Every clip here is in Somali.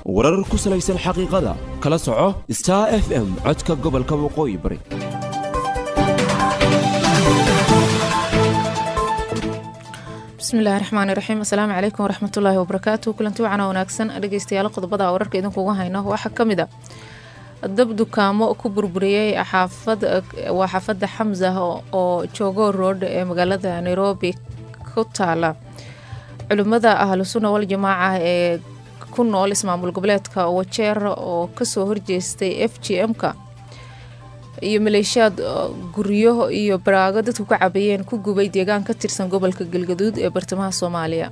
warar ku salaysan xaqiiqada kala soco star f m codka gobolka waqooyi bari bismillahi raxmaani raxiim asalaamu calaykum waraxmatullaahi wabarakaatu kulanti wacana wanaagsan dhegeystayaal qodobada wararka idinkuuga hayno waxaa ka mid a dab dukaamo ku burburiyey waa xaafadda xamsa oo jogo road ee magaalada nairobi ku taala culimmada ahlusunna waljamaaca ee ku nool ismaamul goboleedka wajeer oo kasoo horjeestay f g m-ka iyo maleeshiyaad guryo iyo baraago dadku ka cabayeen ku gubay deegaan ka tirsan gobolka galgaduud ee bartamaha soomaaliya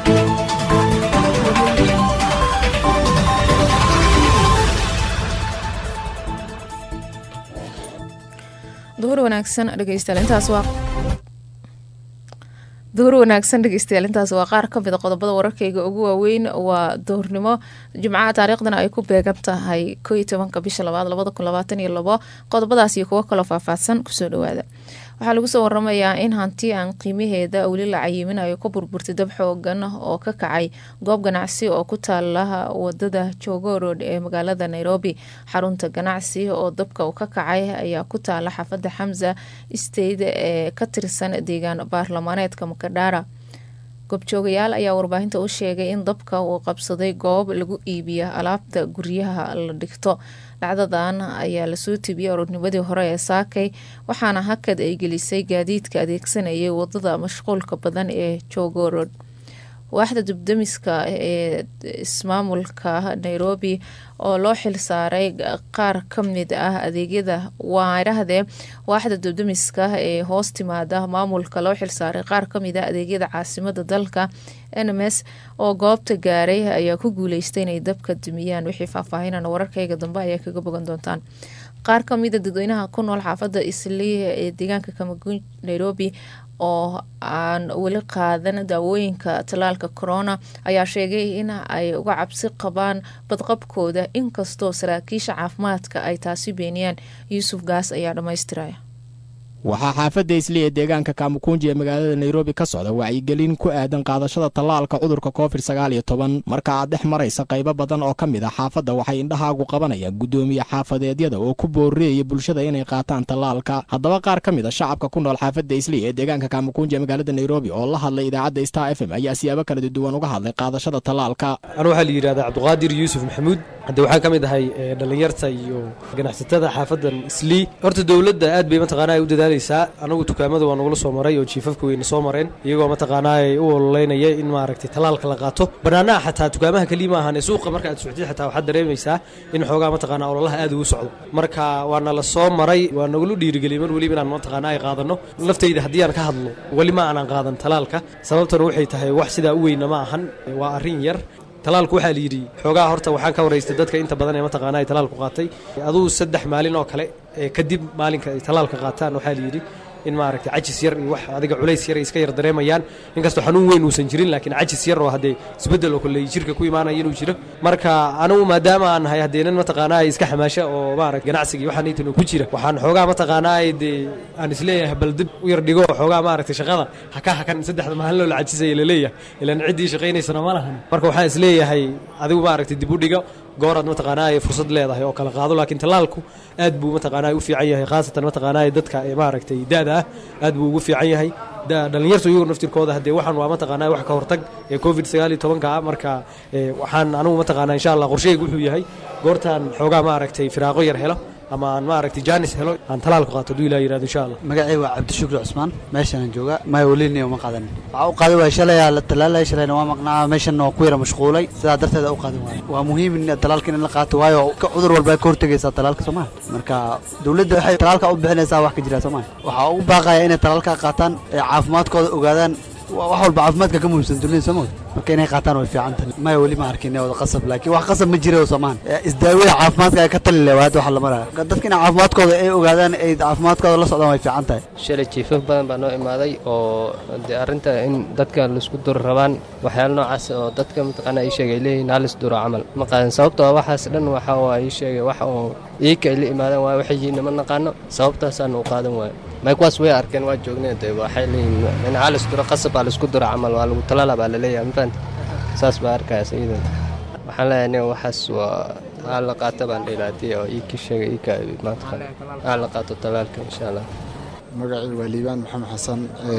duhur wanaagsan dhegeystayaal intaas waa duhur wanaagsan dhegeystayaal intaas waa qaar ka mid a qodobada wararkayga ugu waaweyn waa duhurnimo jimcaha taariikhdana ay ku beegan tahay koo iyo tobanka bisha labaad labada kun labaatan iyo labo qodobadaas iyo kuwo kaloo faahfaahsan kusoo dhawaada waxaa lagu soo waramayaa in hanti aan qiimaheeda weli la cayiminayo ka burburtay dab xoogan oo ka kacay goob ganacsi oo ku taala wadada jogo road ee magaalada nairobi xarunta ganacsi oo dabka ka kacay ayaa ku taala xaafada xamsa state ee ka tirsan deegaan baarlamaaneedka makadhara goobjoogayaal ayaa warbaahinta u sheegay in dabka uu qabsaday goob lagu iibiya alaabta guryaha la dhigto dhacdadan ayaa lasoo tibiyey aroornimadii hore ee saakay waxaana hakad ay gelisay gaadiidka adeegsanayay wadada mashquulka badan ee jogorod waaxda dubdamiska ee ismaamulka nairobi oo loo xilsaaray qaar ka mid ah adeegyada waarahdee waaxda dubdamiska ee hoos timaada maamulka loo xilsaaray qaar kamid ah adeegyada caasimada dalka nms oo goobta gaaray ayaa ku guuleystay inay dabka dumiyaan wixii faahfaahinana wararkayga dambe ayaa kaga bogan doontaan qaar kamida dadweynaha ku nool xaafada islii ee deegaanka kamaguun nairobi oo aan weli qaadan daawooyinka tallaalka corona ayaa sheegay in ay uga cabsi qabaan badqabkooda inkastoo saraakiisha caafimaadka ay taasi beeniyaan yuusuf gaas ayaa dhammaystiraya waxaa xaafadda isli ee deegaanka kaamukunji ee magaalada nairobi ka socda wacyigelin ku aadan qaadashada tallaalka cudurka covid sagaal iyo toban marka aad dhex maraysa qaybo badan oo ka mid a xaafadda waxay indhahaagu qabanayaan guddoomiye xaafadeedyada oo ku boorreeyaya bulshada inay qaataan tallaalka haddaba qaar ka mid a shacabka ku nool xaafadda isli ee deegaanka kaamukunji ee magaalada nairobi oo la hadlay idaacadda star f m ayaa siyaabo kala duwan uga hadlay qaadashada tallaalka anu waxaa la yidhahdaa cabduqaadir yuusuf maxamuud hadde waxaan ka mid ahay dhallinyarta iyo ganacsatada xaafadan islii horta dowladda aad bay mataqaana ay u dadaalaysaa anagu dukaamada waa nagula soo maray oo jiifafka weyna soo mareen iyagoo mataqaanaa ay u ololeynaya in maaragtay tallaalka la qaato bannaanaha xataa dukaamaha keliya ma ahan ee suuqa marka aad socdid xataa waxaad dareemaysaa in xoogaa mataqaanaa ololaha aad ugu socdo marka waa nala soo maray waa nagula dhiirigeliyay mar weliba inaan mataqaanaa ay qaadanno laftayda haddii aan ka hadlo weli ma aanan qaadan tallaalka sababtana waxay tahay wax sidaa u weyna ma ahan waa arrin yar talaalku waxaa la yidhi xoogaa horta waxaan ka waraystay dadka inta badan ee mataqaana ay talaalku qaatay aduu saddex maalin oo kale ee kadib maalinka ay talaalka qaataan waxaa la yidhi in maaragtay cajis yar iyo wax adiga culays yar ay iska yar dareemayaan inkastoo xanuun weyn uusan jirin laakiin cajis yar oo haddee isbeddel oo kale jirka ku imaanaya inuu jiro marka anigu maadaama aan nahay haddee nin mataqaanaa ay iska xamaasha oo maaragtay ganacsiga iyo waxaan intan ku jira waxaan xoogaa mataqaanaa ay dee aan isleeyahay bal dib u yar dhigo oo xoogaa maaragtay shaqada haka hakan saddexda maalin loo la cajisaya laleeyahay ilaan ciddii shaqaynaysana ma lahan marka waxaan isleeyahay adigu maaragtay dib u dhigo gooraad mataqaanaa ay fursad leedahay oo kala qaado laakiin tallaalku aad buu mataqaanaa u fiican yahay khaasatan mataqaanaa dadka ee maaragtay daada ah aad buu ugu fiican yahay dhallinyartu iyagu naftirkooda haddee waxaan waa mataqaanaa wax ka hortag ee covid sagaal iyo tobanka ah marka waxaan anigu mataqaanaa insha allah qorsheyga wuxuu yahay goortaan xoogaa maaragtay firaaqo yar helo ama aan maaragtay jaanis helo aan talaalku qaato hadduu ilaa yirahdo insha allah magacay waa cabdishukri cusmaan meeshaan jooga maya welina uma qaadan waxaa u qaadan waaya shalay la talaalay shalayna waa maqnaa meeshanna waa ku yara mashquulay sidaa darteeda u qaadan waaya waa muhiim in talaalka in la qaato waayo cudur walba ka hortegaysaa talaalka soomaa marka dowladda waxay talaalka u bixinaysaa wax ka jira soomaa waxaa ugu baaqaya inay talaalka qaataan ee caafimaadkooda ogaadaan wax walba caafimaadka ka muhiimsan dunida soo mood marka inay qaataan way fiican tahay maya weli ma arkin wada qasab laakiin wax qasab ma jira soomaan isdaawada caafimaadka ay ka tali leh waa hadda waxa la maraya dadka inay caafimaadkooda ay ogaadaan ay caafimaadkooda la socdaan way fiican tahay shalay jiifaf badan baa noo imaaday oo dee arrinta in dadka laisku duri rabaan waxyaala noocaas oo dadka mataqaana ii sheegay ay leeyihin halis duro camal ma qaadan sababtoo ah waxaas dhan waxa waa ii sheegay wax oo iika ay la imaadaan waayo waxay yihiin ma naqaano sababtaasaan u qaadan waayo may kuwaas way arkeen waa joogneen dee waxay leeyihin in halis duro qasab baa laisku duro camal waa lagu talaala baa la leeyahay ma fahanti saas baa arkaya sayidanta waxaan leeyahay nin waxaas waa aa la qaata baan dhilaadii oo ii ka sheegay ii ka maanta aa la qaato talaalka insha allah magacii waa liibaan maxamed xasan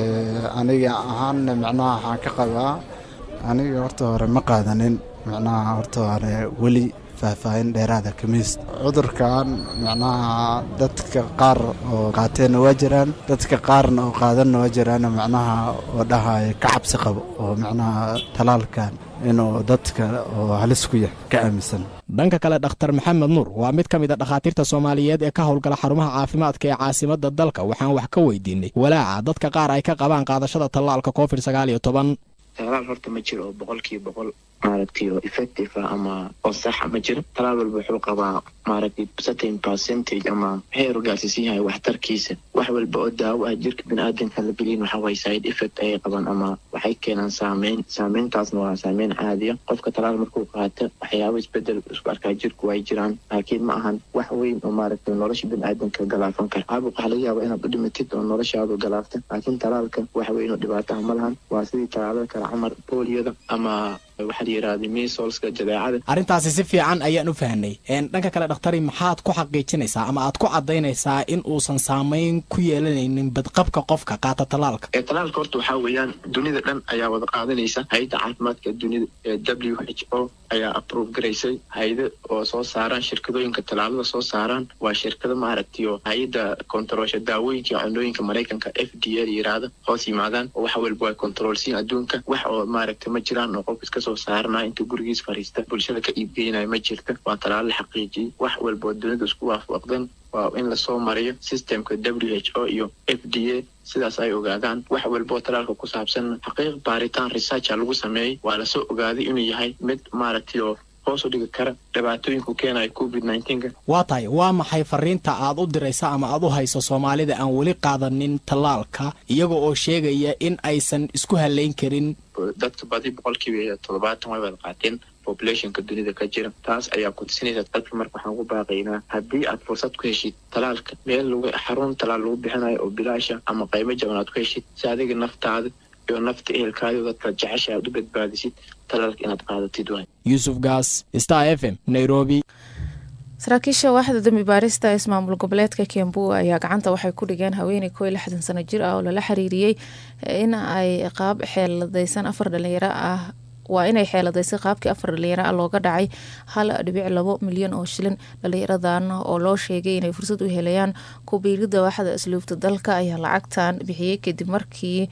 aniga ahaanna macnaha waxaan ka qabaa aniga horta hore ma qaadanin macnaha horta hore weli faahfaahin dheeraada kamiis cudurkan macnaha dadka qaar oo qaateenna waa jiraan dadka qaarna oo qaadanna waa jiraan macnaha oo dhahaya ka cabsi qabo oo macnaha talaalkan inuu dadka oo halis ku yahay ka aaminsan dhanka kale dhakhtar maxamed nuur waa mid ka mid a dhakhaatiirta soomaaliyeed ee ka howlgala xarumaha caafimaadka ee caasimadda dalka waxaan wax ka weydiinay walaaca dadka qaar ay ka qabaan qaadashada tallaalka covid sagaal iyo toban talaal horta ma jiro oo boqolkiiba boqol maaragtay oo effective ah ama oo saxa ma jiro talaal walba wuxuu qabaa maaragtay certain percentage ama heer gaarsiisan yahay waxtarkiisa wax walba oo daawo ah jirka biniaadanka la gelin waxa waye side effect ayay qabaan ama waxay keenaan saameyn saameyntaasna waa saameyn caadiya qofka talaal markuu qaato waxyaabo isbedel isku arkaa jirku ay jiraan laakiin ma ahan wax weyn oo maaragtay nolosha biniaadanka galaafan kara caabuq waxaa laga yaaba inaad u dhimatid oo noloshaadu galaafta laakiin talaalka wax weyn oo dhibaataha ma lahan waa sidii talaalada kale camar booliyada ama waxaa la yidhahda misolska jadeecada arrintaasi si fiican ayaan u fahnay dhanka kale dhakhtari maxaad ku xaqiijinaysaa ama aad ku caddaynaysaa in uusan saamayn ku yeelanaynin badqabka qofka qaata talaalka ee talaalka horta waxaa weeyaan dunida dhan ayaa wada qaadanaysa hay-adda caafimaadka dunida ee w h o ayaa approve garaysay hay-ada oo soo saaraan shirkadooyinka talaalada soo saaraan waa shirkado maaragtay oo hay-adda kontaroolsha daawooyinka iyo cunooyinka maraykanka f d a la yidhaahda hoos yimaadaan oo wax walba waa kontaroolsiin adduunka wax oo maaragtay ma jiraan oo qof iska soo saarnaa intuu gurigiis fariista bulshada ka iibgeynaya ma jirta waa talaalo la xaqiijiyey wax walba oo dunida isku waafaqdan waa in lasoo mariyo systemka w h o iyo f d a sidaas ay ogaadaan wax walba oo talaalka ku saabsan xaqiiq baaritaan researcha lagu sameeyey waa lasoo ogaaday inuu yahay mid maaragtay oo hoos u dhigi kara dhibaatooyinku keenaya covid nneteen-ka waa tahay waa maxay fariinta aad u diraysa ama aad u hayso soomaalida aan weli qaadanin tallaalka iyaga oo sheegaya in aysan isku halayn karin dadka badi boqolkiiba toddobaatan way wada qaateen populationka dunida ka jira taas ayaa ku tusinaysa dadka marka waxaan ku baaqaynaa haddii aad fursad ku heshid talaalka meel lagu xarun talaal lagu bixinayo oo bilaasha ama qaybo jaban aad ku heshid si adiga naftaada iyo nafta ehelkaadi oo dadka jecesha aad u badbaadisid talaalka inaad qaadatid waay yuusuf gaas star f m nairobi saraakiisha waaxda dambi baarista ismaamul goboleedka kembu ayaa gacanta waxay ku dhigeen haweeney koo iyo lixdan sano jir ah oo lala xiriiriyey in ay qaab xeeladaysan afar dhalinyaro ah waa inay xeeladaysay qaabkii afar dhalinyaro ah looga dhacay hal dhibic labo milyan oo shilin dhalinyaradan oo loo sheegay inay fursad u helayaan kubiirida waaxda asluubta dalka ayaa lacagtan bixiyey kadib markii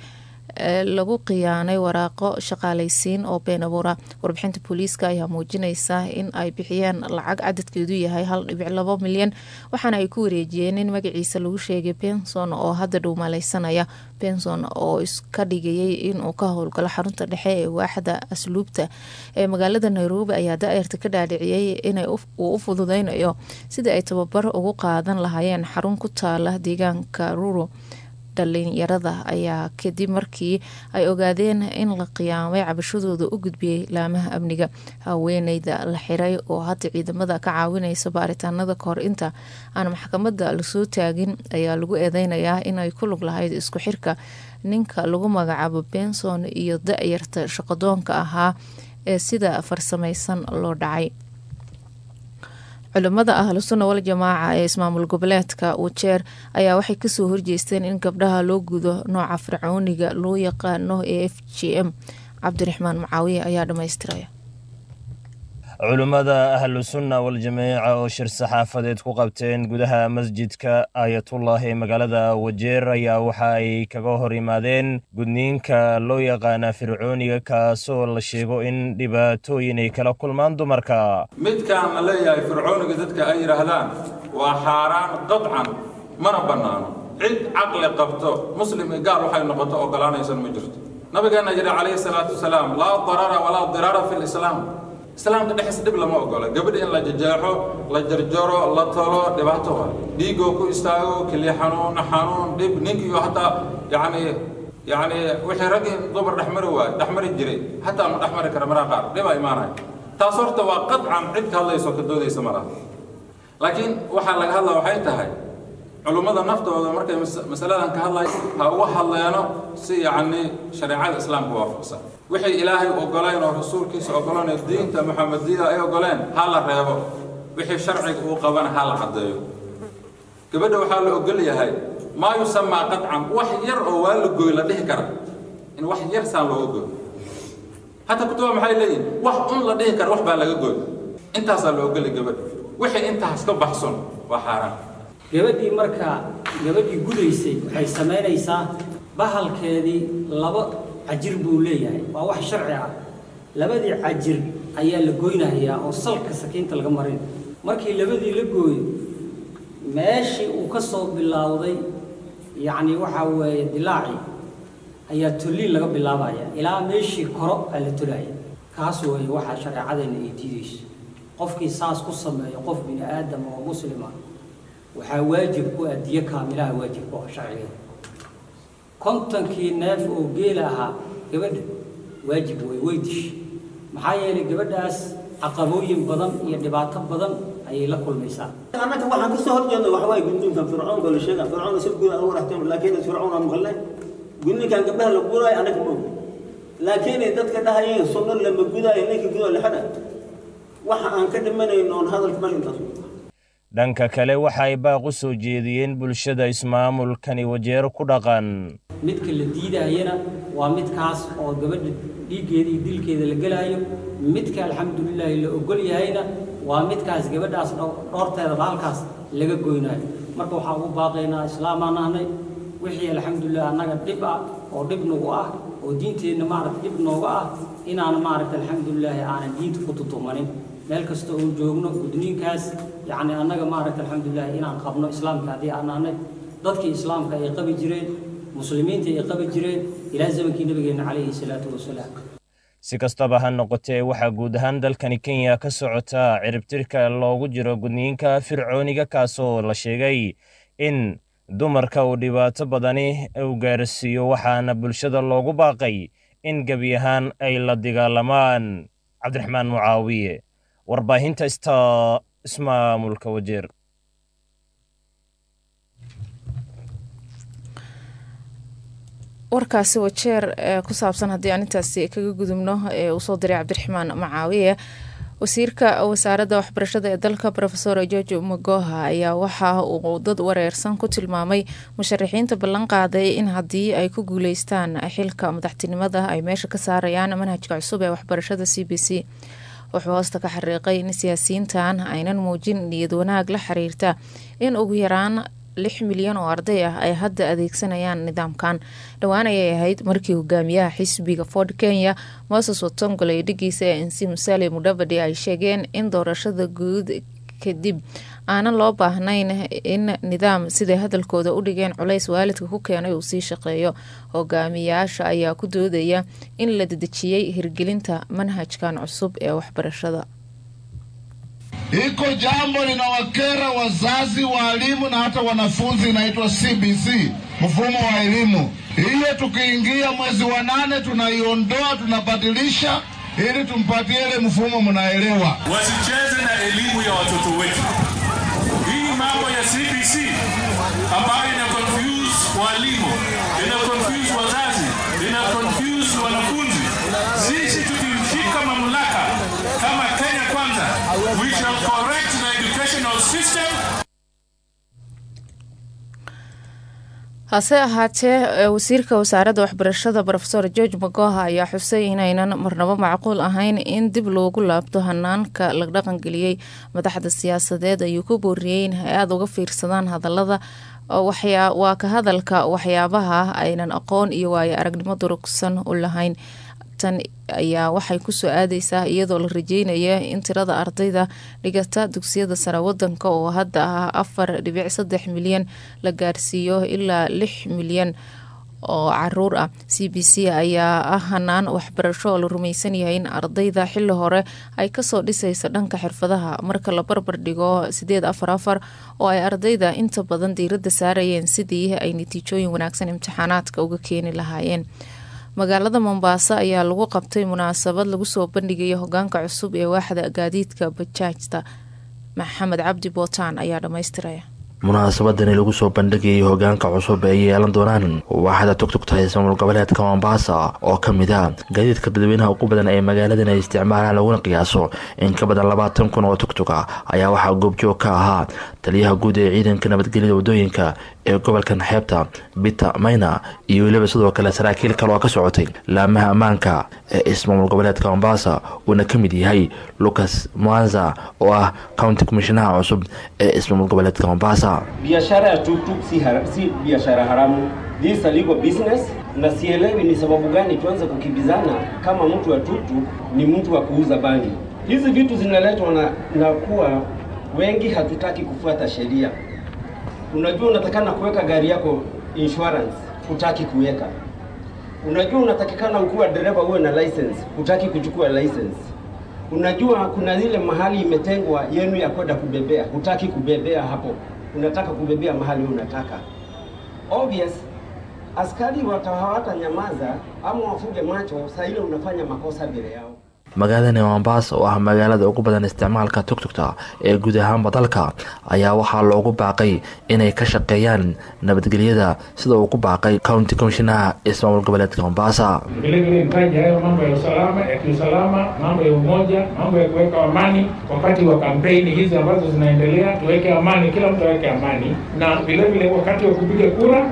lagu khiyaanay waraaqo shaqaalaysiin oo been abuura warbixinta booliiska ayaa muujinaysa in ay bixiyeen lacag cadadkeedu yahay hal dhibic labo milyan waxaana ay ku wareejiyeen in magaciisa lagu sheegay benson oo hadda dhow malaysanaya benson oo iska dhigayay inuu ka howlgalo xarunta dhexe ee waaxda asluubta ee magaalada nairobi ayaa da-yarta ka dhaadhiciyey inay uu u fududeynayo sidii ay tababar ugu qaadan lahaayeen xarun ku taala deegaanka ruro dhalinyarada ayaa kadib markii ay ogaadeen in la qiyaamay cabashadooda u gudbiyey laamaha amniga haweeneyda la xiray oo hadda ciidamada ka caawinaysa baaritaanada kahor inta aan maxkamada lasoo taagin ayaa lagu eedeynayaa inay ku lug lahayd isku xirka ninka lagu magacaabo benson iyo da-yarta shaqadoonka ahaa ee sida farsamaysan loo dhacay culimada ahlusunna wal jamaaca ee ismaamul goboleedka wajeer ayaa waxay kasoo horjeesteen in gabdhaha loo gudo nooca fircooniga loo yaqaano ee f g m cabdiraxmaan macaawiye ayaa dhammaystiraya culimmada ahlusunna wal-jamaaca oo shir saxaafadeed ku qabteen gudaha masjidka aayatullah ee magaalada wajeer ayaa waxa ay kaga hor yimaadeen gudniinka loo yaqaana fircooniga kaasoo la sheego in dhibaatooyin ay kala kulmaan dumarka midkaan la leeyahay fircooniga dadka ay yidhaahdaan waa xaaraan qadcan mana bannaano cid caqli qabto muslim iyo gaal waxay noqoto ogolaanaysan ma jirto nabigeenna yidhi calayhi salaatu wasalaam laa darara walaa diraara fi lislaam islaamka dhexdiisa dhib lama ogola gabadha in la jajeexo la jarjaro la talo dhibaato waa dhiigoo ku istaago keliya xanuun xanuun dhib ninkiiyo hataa yacni yacni wixii raggii dumar dhexmari waay dhexmari jiray hataa ma dhexmari kara maraa qaar dhibaa imaanaya taas horta waa qadcan cid ka hadlayso ka doodaysa ma laha laakiin waxaa laga hadlaa waxay tahay culummada naftooda markay masaladan ka hadlay ha uga hadleeno si yacni shareecada islaamka waafaqsan wixii ilaahay ogoleen oo rasuulkiisa ogoleen oo diinta maxamediyada ay ogoleen ha la reebo wixii sharciga uu qabana ha la caddeeyo gabadha waxaa la ogol yahay maa yusamaa qadcan wax yar oo waa la goy la dhihi kara in wax yar saan looga goy hataa kutuba maxay leeyihin wax un la dhihi kara wax baa laga goy intaasaa la ogolay gabadha wixii intaas ka baxson waa xaaraan gabadhii markaa gabadhii gudaysay waxay samaynaysaa bahalkeedii laba cajir buu leeyahay waa wax sharci ah labadii cajir ayaa la goynahayaa oo salka sakiinta laga marin markii labadii la gooyo meeshii uu ka soo bilowday yacni waxaa weeye dilaacii ayaa tolliin laga bilaabaya ilaa meeshii koro aa la tolaya kaas weeye waxaa shareecadeenna ay diidayso qofkii saas ku sameeyo qof bini aadam oo muslima waxaa waajib ku ah diyo kaamilaha waajib ku ah sharcigeeda kontonkii neef oo geela ahaa gabadha waajib way way dishay maxaa yeelay gabadhaas caqabooyin badan iyo dhibaato badan ayay la kulmaysaa annaga waxaan kasoo horjeedna waxa waaye gudniinkan fircoonka la sheega fircoon si guud aan u raxteen laakiin fircoon aan maqalnay gudniinkan gabdhaha la guuraayo annaga ma ogi laakiin dadka dhahayeen sunno lama gudaayo ninka gudoo lixada waxa aan ka dhimanayno oon hadalka mal intaas dhanka kale waxa ay baaq u soo jeediyeen bulshada ismaamulkani wajeero ku dhaqan midka la diidayana waa midkaas oo gabadha dhiiggeeda iyo dilkeeda la gelaayo midka alxamdulilaahi la ogol yahayna waa midkaas gabadhaas dhoorteeda halkaas laga goynaayo marka waxaa ugu baaqaynaa islaamaan nahnay wixii alxamdulilah annaga dhib ah oo dhib nagu ah oo diinteenna maaragta dhib nooga ah inaan maaragta alxamdulilaahi aanan diinta ku tutumanin meel kasta oon joogno gudniinkaas yacni annaga maaragta alxamdulilaahi inaan qabno islaamka haddii aan nahnay dadkii islaamka ay qabi jireen muslimiinta ay qabi jireen ilaa zamankii nabigeenna calayhi salaatu wasalaam si kastaba ha noqotee waxaa guud ahaan dalkani kenya ka socota ciribtirka loogu jiro gudniinka fircooniga kaasoo la sheegay in dumarka uu dhibaato badani uu gaarsiiyo waxaana bulshada loogu baaqay in gebi ahaan ay la dagaalamaan cabdiraxmaan mucaawiye warbaahinta sta ismaamulka wajeer warkaasi wajeer ee ku saabsan haddii aan intaasi kaga gudubno ee uu soo diray cabdiraxmaan macaawiye wasiirka wasaaradda waxbarashada ee dalka rofesor george magoha ayaa waxa uu dad wareersan ku tilmaamay musharaxiinta ballan qaaday in haddii ay ku guuleystaan xilka madaxtinimada ay meesha ka saarayaan manhajka cusub ee waxbarashada c b c wuxuu hoosta ka xariiqay in siyaasiyiintan aynan muujin niyad wanaag la xiriirta in ugu yaraan lix milyan oo arday ah ay hadda adeegsanayaan nidaamkan dhowaan ayay ahayd markii hogaamiyaha xisbiga ford kenya moses watongole iyo dhigiisa ee nc musale mudavadi ay sheegeen in doorashada guud kadib aanan loo baahnayn in nidaam siday hadalkooda u dhigeen culays waalidka ku keenay uu sii shaqeeyo hogaamiyaasha ayaa ku doodaya in la dedejiyey hirgelinta manhajkan cusub ee waxbarashada Iko jambo linawakera wazazi, waalimu na hata wanafunzi, inaitwa CBC, mfumo wa elimu. Hiyo tukiingia mwezi wa nane tunaiondoa, tunabadilisha ili tumpatie ile mfumo, mnaelewa. Wasicheze na elimu ya watoto wetu. Hii mambo ya CBC ambayo ina confuse walimu, ina confuse wazazi, ina confuse wanafunzi. Sisi tukishika mamlaka kama Kenya Kwanza, we shall correct the educational system. hase ahaatee wasiirka wasaaradda waxbarashada rofesor george magoha ayaa xusay inaynan marnabo macquul ahayn in dib loogu laabto hanaanka la dhaqangeliyey madaxda siyaasadeed ayuu ku booriyey in hay aada uga fiirsadaan hadalada waa ka hadalka waxyaabaha aynan aqoon iyo waayo aragnimo durugsan u lahayn tan ayaa waxay kusoo aadeysaa iyadoo la rajeynaya in tirada ardayda dhigata dugsiyada sare wadanka oo hadda ah afar dhibic saddex milyan la gaarsiiyo ilaa lix milyan oo caruur ah c b c ayaa ah hanaan waxbarasho oo la rumaysan yahay in ardayda xili hore ay kasoo dhisayso dhanka xirfadaha marka la barbar dhigo sideed afar afar oo ay ardayda inta badan diirada saarayeen sidii ay natiijooyin wanaagsan imtixaanaadka uga keeni lahaayeen magaalada mombaaso ayaa lagu qabtay munaasabad lagu soo bandhigayo hogaanka cusub ee waaxda gaadiidka bajaajta maxamed cabdi bootaan ayaa dhammaystiraya munaasabadani lagu soo bandhigayay hogaanka cusub ay yeelan doonaan waaxda tugtugta ismaamul goboleedka mombasa oo ka mid a gaadiidka dadweynaha ugu badan ee magaaladan ay isticmaalaan laguna qiyaaso in ka badan labaatan kun oo tugtuga ayaa waxaa goobjoog ka ahaa taliyaha guud ee ciidanka nabadgelyada wadooyinka ee gobolkan xeebta bita mayna iyo weliba sidoo kale saraakiil kale oo ka socotay laamaha ammaanka ee ismaamul goboleedka mombasa uuna ka mid yahay lucas mwanza oo ah county commishonaha cusub ee ismaamul goboleedka mombasa biashara ya tuktuk si, hara, si biashara haramu this is a legal business na sielewi ni sababu gani tuanze kukimbizana kama mtu wa tuktuk ni mtu wa kuuza bangi hizi vitu zinaletwa na, na kuwa wengi hatutaki kufuata sheria unajua unatakana kuweka gari yako insurance hutaki kuweka unajua unatakikana ukiwa dereva uwe na license hutaki kuchukua license unajua kuna ile mahali imetengwa yenu ya kwenda kubebea hutaki kubebea hapo unataka kubebea mahali unataka obvious askari wata hawatanyamaza ama wafuge macho saa ile unafanya makosa mbele yao magaaladani mombasa oo ah magaalada ugu badan isticmaalka tugtugta ee guud ahaanba dalka ayaa waxaa loogu baaqay inay ka shaqeeyaan nabadgelyada sida uu ku baaqay county commishonaha ismaamul goboleedka mombasa vilevile nitaja hayo mambo ya usalama ya kiusalama mambo ya umoja mambo ya kuweka amani wakati wa kampeni hizi ambazo zinaendelea tuweke amani kila mtu aweke amani na vilevile wakati wa kupiga kura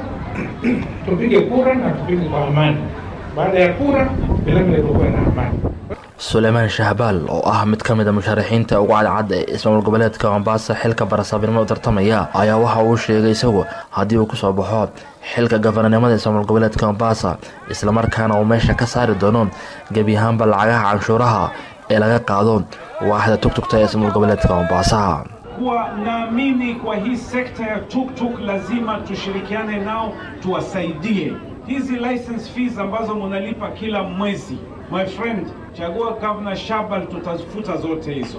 tupige kura na tupige kwa amani baada ya kura vilevile tukuwe na amani suleymaan shahbaal oo ah mid ka mid a musharaxiinta ugu cadcad ee ismaamul goboleedka mombasa xilka barasaabnimo u tartamaya ayaa waxa uu sheegay isagu haddii uu kusoo baxo xilka gafananimada ismaamul goboleedka mombasa islamarkaana uu meesha ka saari doono gebi ahaanba lacagaha canshuuraha ee laga qaado waaxda tugtugta ee ismaamul goboleedka mombasa kuwa naamini kwa hii sekta ya tuktuk lazima tushirikiane nao tuwasaidie hizi license fees ambazo munalipa kila mwezi my friend chagua Governor Shabal, tutafuta zote hizo.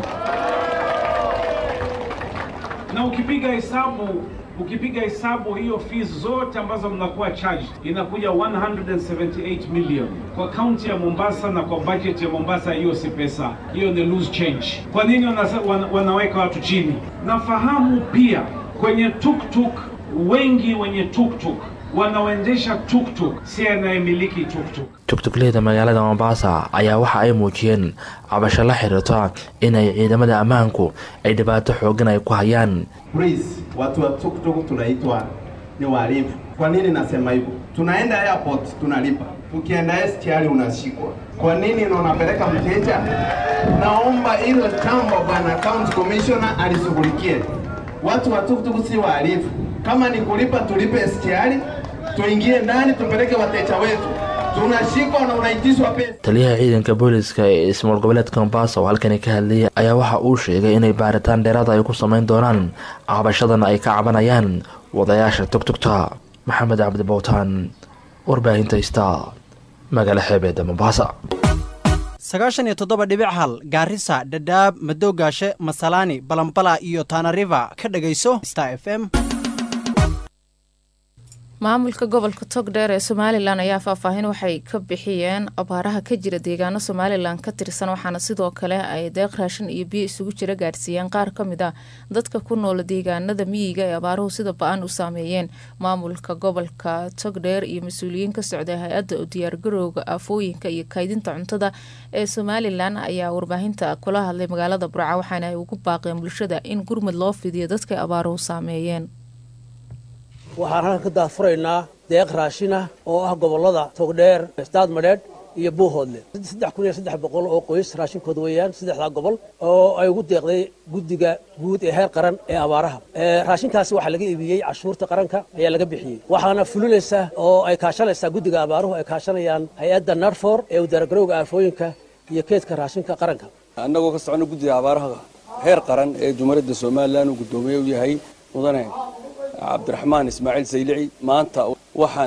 Na ukipiga hesabu ukipiga hesabu hiyo fees zote ambazo mnakuwa charged inakuja 178 million kwa kaunti ya Mombasa na kwa budget ya Mombasa. Hiyo si pesa, hiyo ni loose change. Kwa nini wana, wana, wanaweka watu chini? Nafahamu pia kwenye tuktuk, wengi wenye tuktuk wanaoendesha tuktuk si anayemiliki tuktuk. tugtugleyda magaalada mombasa ayaa waxa ay muujiyeen cabasho la xiriirta inay ciidamada ammaanku ay dhibaato xoogan ay ku hayaan Please, watu wa tuktuk tunaitwa ni wahalifu. Kwa nini nasema hivyo? Tunaenda airport tunalipa, tukienda STR unashikwa. Kwa nini na unapeleka mteja? Naomba hilo jambo bwana county commissioner alishughulikie. Watu wa tuktuk si wahalifu. Kama ni kulipa tulipe STR, tuingie ndani tupeleke wateja wetu. Tunashikwa na unaitishwa pesa. taliyaha ciidanka booliska ee ismaamul goboleedka mombasa oo halkani ka hadlayay ayaa waxa uu sheegay inay baaritaan dheeraada ay ku samayn doonaan cabashadan ay ka cabanayaan wadayaasha tugtugta maxamed cabdi bowtaan warbaahinta star magaalo xeebeeda mombasa sagaashan iyo toddoba dhibic hal gaarisa dhadhaab madoogaashe masalaani balambala iyo tanariva ka dhegayso star f m maamulka gobolka togdheer ee somalilan ayaa faahfaahin waxay ka bixiyeen abaaraha ka jira deegaano somalilan ka tirsan waxaana sidoo kale ay deeq raashin iyo biyo isugu jira gaarsiiyeen qaar ka mid a dadka ku nool deegaanada miyiga ee abaaruhu sida ba-an u saameeyeen maamulka gobolka togdheer iyo mas-uuliyiin ka socday hay-adda u diyaargarowga aafooyinka iyo kaydinta cuntada ee somalilan ayaa warbaahinta kula hadlay magaalada burca waxaana ay ugu baaqeen bulshada in gurmud loo fidiyo dadkay abaaruhu saameeyeen waxaan halkan ka daafuraynaa deeq raashin ah oo ah gobollada togdheer staad madheedh iyo buuhoodle saddex kun iyo saddex boqol oo qoys raashinkooda weeyaan saddexdaa gobol oo ay ugu deeqday guddiga guud ee heer qaran ee abaaraha raashinkaasi waxaa laga iibiyey cashuurta qaranka ayaa laga bixiyey waxaana fulinaysa oo ay kaashanaysaa guddiga abaaruhu ay kaashanayaan hay-adda narfor ee udaaragarowga aafooyinka iyo keedka raashinka qaranka annagoo ka socono guddiga abaaraha heer qaran ee jumhuuriyadda somalilan uu guddoomiye u yahay mudane cabdiraxmaan ismaaciil saylici maanta waxaan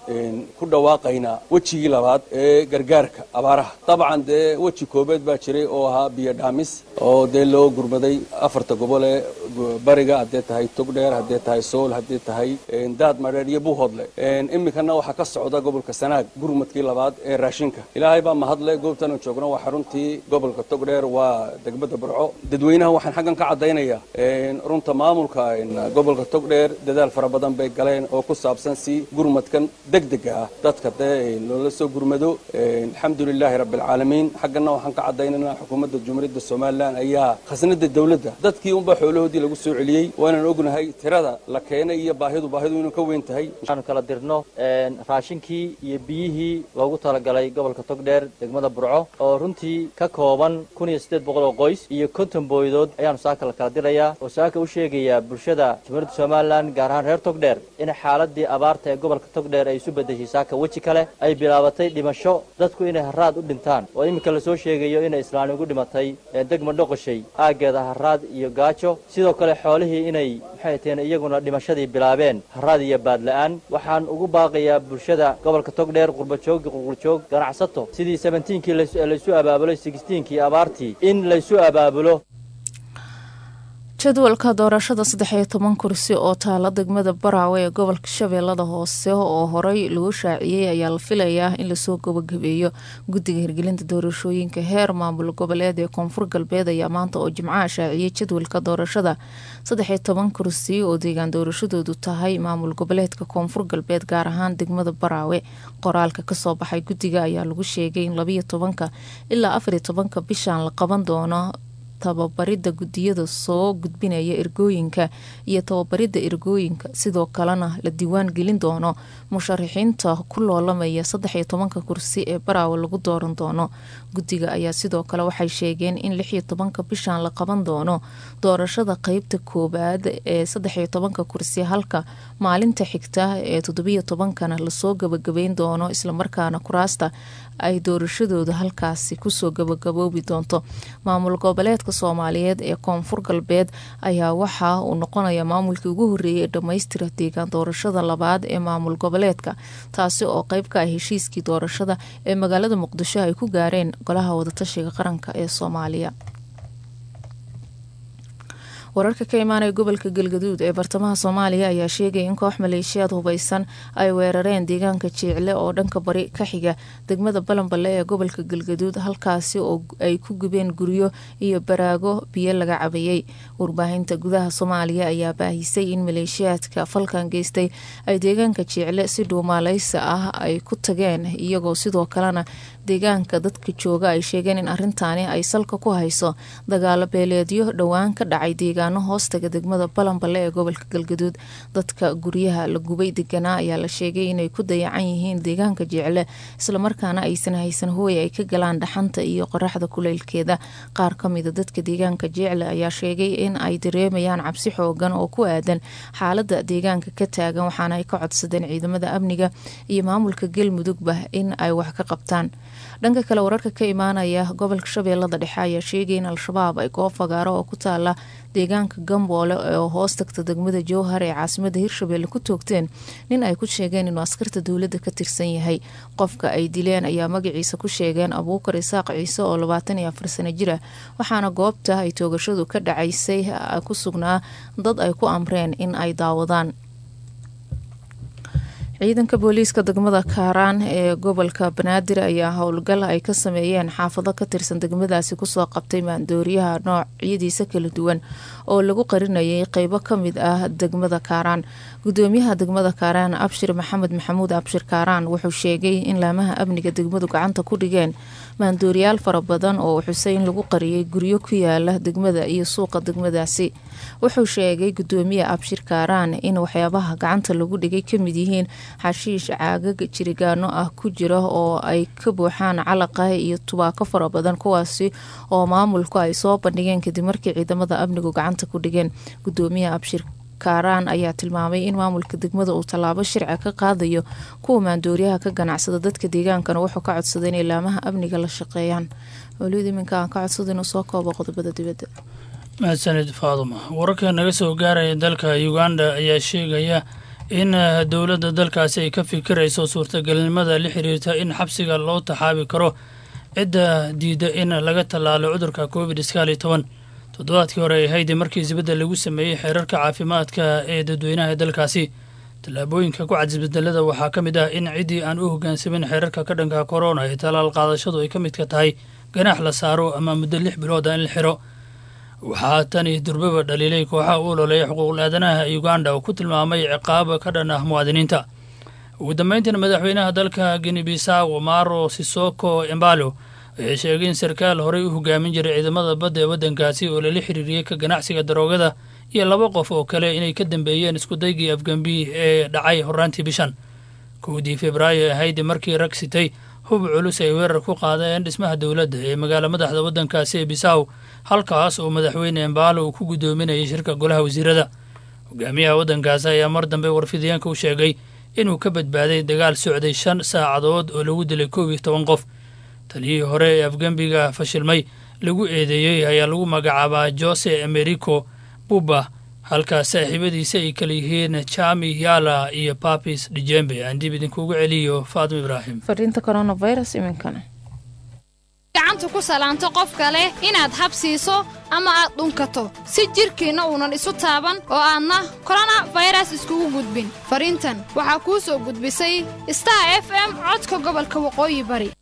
ku dhawaaqaynaa wejigii labaad ee gargaarka abaaraha dabcan dee weji koobeed baa jiray oo ahaa biyo dhaamis oo dee loo gurmaday afarta gobol ee bariga haddee tahay togdheer haddee tahay sool haddee tahay daad madheer iyo buuhoodle iminkana waxaa ka socda gobolka sanaag gurmadkii labaad ee raashinka ilaahay baa mahadle goobtanu joogno waa xaruntii gobolka togdheer waa degmada burco dadweynaha waxaan xaggan ka caddaynayaa runta maamulka gobolka togdheer dadaal fara badan bay galeen oo ku saabsan si gurmadkan degdega ah dadka dee loola soo gurmado alxamdulilaahi rabbialcaalamiin xaggana waxaan ka caddaynaynaa xukuumadda jumhuuriyadda somalilan ayaa khasnada dowladda dadkii unbaa xoolahoodii lagu soo celiyey waanaan ognahay tirada la keenay iyo baahidu baahidu inuu ka weyn tahay waxaanu kala dirno raashinkii iyo biyihii loogu talagalay gobolka togdheer degmada burco oo runtii ka kooban kun iyo siddeed boqol oo qoys iyo konton booydood ayaanu saaka la kala dirayaa oo saaka u sheegayaa bulshada jumhuuriyadda somalilan gaar ahaan reer togdheer in xaaladii abaarta ee gobolka togdheer ay isu bedeshay saaka weji kale ay bilaabatay dhimasho dadku inay haraad u dhintaan oo iminka lasoo sheegayo inay islaani ugu dhimatay degma dhoqoshay aaggeeda haraad iyo gaajo sidoo kale xoolihii inay maxay taheen iyaguna dhimashadii bilaabeen haraad iyo baadla-aan waxaan ugu baaqayaa bulshada gobolka togdheer qurbajoog qurqurjoog ganacsato sidii sebentiinkii laysu abaabuloy sixtiinkii abaartii in laysu abaabulo jadwalka doorashada saddex iyo toban kursi oo taala degmada baraawe ee gobolka shabeellada hoose oo horey lagu shaaciyey ayaa la filayaa in lasoo gabagabeeyo guddiga hirgelinta doorashooyinka heer maamul goboleed ee koonfur galbeed ayaa maanta oo jimcaha shaaciyey jadwalka doorashada saddex iyo toban kursi oo deegaan doorashadoodu tahay maamul goboleedka koonfur galbeed gaar ahaan degmada baraawe qoraalka kasoo baxay guddiga ayaa lagu sheegay in labiyo tobanka ilaa afariyo tobanka bishan la qaban doono tababarida gudiyada soo gudbinaya ergooyinka iyo tababarida ergooyinka sidoo kalena la diiwaan gelin doono musharaxiinta ku loolamaya saddex iyo tobanka kursi ee baraawe lagu dooran doono guddiga ayaa sidoo kale waxay sheegeen in lix iyo tobanka bishan la qaban doono doorashada qeybta koowaad ee saddex iyo tobanka kursi halka maalinta xigta ee toddobiyo tobankana lasoo gabagabeyn doono islamarkaana kuraasta ay doorashadooda halkaasi kusoo gabagaboobi doonto maamul goboleedka soomaaliyeed ee koonfur galbeed ayaa waxa uu noqonaya maamulkii ugu horeeyay ee dhammaystira deegaan doorashada labaad ee maamul goboleedka taasi oo qeyb ka ah heshiiskii doorashada ee magaalada muqdisho ay ku gaareen golaha wadatashiga qaranka ee soomaaliya wararka ka imaanaya gobolka galgaduud ee bartamaha soomaaliya ayaa sheegaya in koox maleeshiyaad hubeysan ay weerareen deegaanka jiicle oo dhanka bari ka xiga degmada balanballe ee gobolka galgaduud halkaasi oo ay ku gubeen guryo iyo baraago biyo laga cabayey warbaahinta gudaha soomaaliya ayaa baahisay in maleeshiyaadka falkan geystay ay deegaanka jiicle si dhuumaaleysa ah ay ku tageen iyagoo sidoo kalena deegaanka dadka jooga ay sheegeen in arintaani ay salka ku hayso dagaalo beeleedyo dhowaan ka dhacay deegaano hoostaga degmada balanballe ee gobolka galgaduud dadka guryaha la gubay deganaa ayaa la sheegay inay ku dayacan yihiin deegaanka jeecle islamarkaana aysan haysan hooy ay ka galaan dhaxanta iyo qoraxda kuleylkeeda qaar kamida dadka deegaanka jeecle ayaa sheegay in ay dareemayaan cabsi xoogan oo ku aadan xaalada deegaanka ka taagan waxaana ay ka codsadeen ciidamada amniga iyo maamulka galmudugba in ay wax ka qabtaan dhanka kale wararka ka imaanaya gobolka shabeellada dhexe ayaa sheegay in al-shabaab ay goob fagaaro oo ku taala deegaanka gamboole oo hoos tagta degmada jowhar ee caasimada hirshabelle ku toogteen nin ay ku sheegeen inuu askarta dowladda ka tirsan yahay qofka ay dileen ayaa magaciisa ku sheegeen abuukar isaaq ciise oo labaatan iyo afar sano jir ah waxaana goobta ay toogashadu ka dhacaysay ku sugnaa dad ay ku amreen in ay daawadaan ciidanka booliiska degmada kaaraan ee gobolka banaadir ayaa howlgal ay ka sameeyeen xaafado ka tirsan degmadaasi kusoo qabtay maandooriyaha noocyadiisa kala duwan oo lagu qarinayay qeybo kamid ah degmada kaaraan gudoomiyaha degmada kaaraan abshir maxamed maxamuud abshir kaaraan wuxuu sheegay in laamaha amniga degmadu gacanta ku dhigeen maandooriyaal fara badan oo xusay in lagu qariyay guryo ku yaala degmada iyo suuqa degmadaasi wuxuu sheegay gudoomiye abshir kaaraan in waxyaabaha gacanta lagu dhigay kamid yihiin xashiish caagag jirigaano ah ku jira oo ay ka buuxaan calaqa iyo tubaako fara badan kuwaasi oo maamulku ay soo bandhigeen kadib markii ciidamada amnigu gacanta ku dhigeen gudoomiye abshir kaaraan ayaa tilmaamay in maamulka degmada uu tallaabo shirca ka qaadayo kuwa maandooriyaha ka ganacsada dadka deegaankana wuxuu ka codsaday inay laamaha amniga la shaqeeyaan waliid iminka aan ka codsada inuu soo koobo qodobada dibadda mahadsanid faaduma wararka naga soo gaaraya dalka uganda ayaa sheegaya in dowladda dalkaasi ay ka fikirayso suurtagalnimada la xiriirta in xabsiga loo taxaabi karo cidda diidda in laga tallaalo cudurka covid sagaal iyo toban toddobaadkii hore ay haydi markii isbeddel lagu sameeyey xeerarka caafimaadka ee dadweynaha ee dalkaasi tallaabooyinka ku cad isbedelada waxaa ka mid ah in ciddii aan u hoggaansamin xeerarka ka dhanka korona ee tallaal qaadashadu ay ka midka tahay ganaax la saaro ama muddo lix bilooda in la xiro waxaa tani durbaba dhaliilay kooxaha u ololeeya xuquuqul aadanaha uganda oo ku tilmaamay ciqaab ka dhan ah muwaadiniinta ugu dambeyntiina madaxweynaha dalka guinea bisaw maro sisoko embalo waxay sheegay in sarkaal horey u hogaamin jiray ciidamada badda ee waddankaasi oo lala xiriiriyey ka ganacsiga daroogada iyo laba qof oo kale inay ka dambeeyeen iskudaygii afgambi ee dhacay horaantii bishan kowdii februaayo ahayd markii rag sitay hub culus ay weerar ku qaadeen dhismaha dowladda ee magaala madaxda waddankaasi ee bisaw halkaas oo madaxweyne embalo uu ku guddoominayay shirka golaha wasiirada hogaamiyaha waddankaasi ayaa mar dambe warfidyaenka u sheegay inuu ka badbaaday dagaal socday shan saacadood oo lagu dilay koob iyo toban qof taliyihii hore ee afgembiga fashilmay lagu eedeeyey ayaa lagu magacaabaa jose americo buba halkaas saaxiibadiisa ay kala yihiin jami yala iyo papis dijembe aan dib idinkuugu celiyo faatima ibraahim fariinta coronavirus iminkana gacanta ku salaanto qof kale inaad habsiiso ama aad dhunkato si jidhkiinna uunan isu taaban oo aadna korona fayras iskugu gudbin fariintan waxaa kuu soo gudbisay star f m codka gobolka waqooyi bari